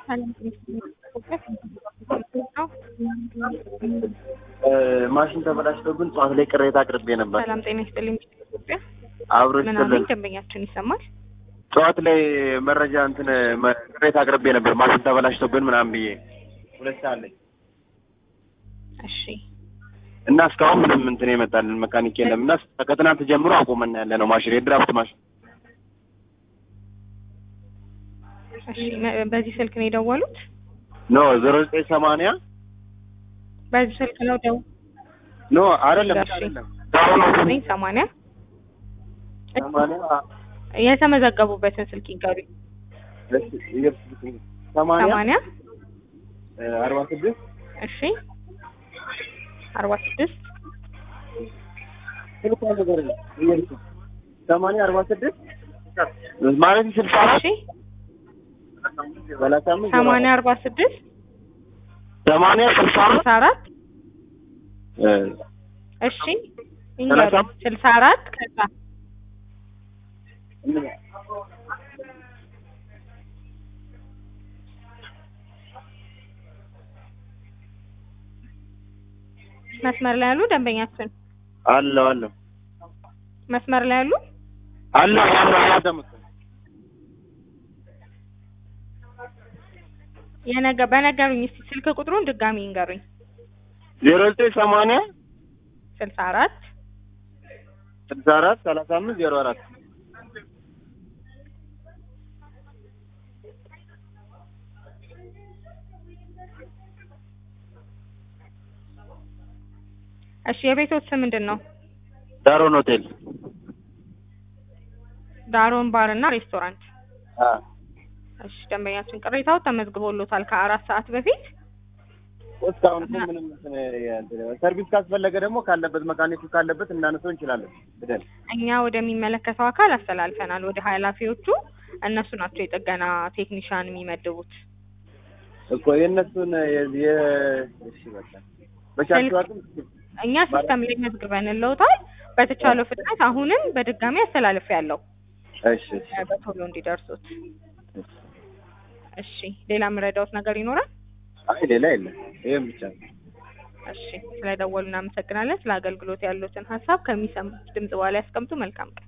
ማሽን ተበላሽቶብን ጠዋት ላይ ቅሬታ አቅርቤ ነበር። ሰላም ጤና ይስጥልኝ። ኢትዮጵያ አብሮ ምናምን ይስጥልን። ደንበኛችን ይሰማል። ጠዋት ላይ መረጃ እንትን መ- ቅሬታ አቅርቤ ነበር ማሽን ተበላሽቶብን ምናምን ብዬ ሁለት ሰዓት ላይ እሺ እና እስካሁን ምንም እንትን የመጣልን መካኒክ የለም እና ከትናንት ጀምሮ አቁመን ያለ ነው ማሽን የድራፍት ማሽን እሺ መ- በዚህ ስልክ ነው የደወሉት? ኖ ዜሮ ዘጠኝ ሰማንያ በዚህ ስልክ ነው ደው ኖ አይደለም እሺ። አይደለም ዘጠኝ ሰማንያ ሰማንያ የተመዘገቡበትን ስልክ ይንገሩኝ። እሺ ይገብስ ሰማንያ ሰማንያ አርባ ስድስት እሺ አርባ ስድስት ስልኳ ነገር ነው ይገብስ ሰማንያ አርባ ስድስት ማለት ስልሳ አራት እሺ ሰላሳ አምስት ሰማንያ አርባ ስድስት ሰማንያ ስልሳ አራት ስልሳ አራት እ እሺ ይንገሩኝ። ስልሳ አራት ከዛ መስመር ላይ ያሉ ደንበኛችን አለው አለው መስመር ላይ ያሉ አለው አለው ያዳምጥ የነገ በነገሩኝ እስቲ ስልክ ቁጥሩን ድጋሚ ይንገሩኝ። ዜሮ ዘጠኝ ሰማንያ ስልሳ አራት ስልሳ አራት ሰላሳ አምስት ዜሮ አራት እሺ የቤቶት ስም ምንድን ነው? ዳሮን ሆቴል ዳሮን ባር እና ሬስቶራንት። አ እሺ ደንበኛችን ቅሬታው ተመዝግቦሎታል ከአራት ሰዓት በፊት። እስካሁን እኮ ምንም እንትን እንትን ሰርቪስ ካስፈለገ ደግሞ ካለበት መካኒኩ ካለበት እናነሰው እንችላለን ብለን እኛ ወደሚመለከተው አካል አስተላልፈናል፣ ወደ ኃላፊዎቹ። እነሱ ናቸው የጥገና ቴክኒሻን የሚመድቡት። እኮ የእነሱን የ- የ- እሺ በቃ በቻልሽው አቅም እኛ ሲስተም ላይ መዝግበን ለውታል። በተቻለው ፍጥነት አሁንም በድጋሚ አስተላልፍ ያለው እሺ እሺ በቶሎ እንዲደርሱት። እሺ ሌላ የምረዳውት ነገር ይኖራል? አይ ሌላ የለም ይሄም ብቻ ነው እሺ ስለደወሉ እናመሰግናለን። ስለ አገልግሎት ያሉትን ሀሳብ ከሚሰሙት ድምጽ በኋላ ያስቀምጡ። መልካም ቀን።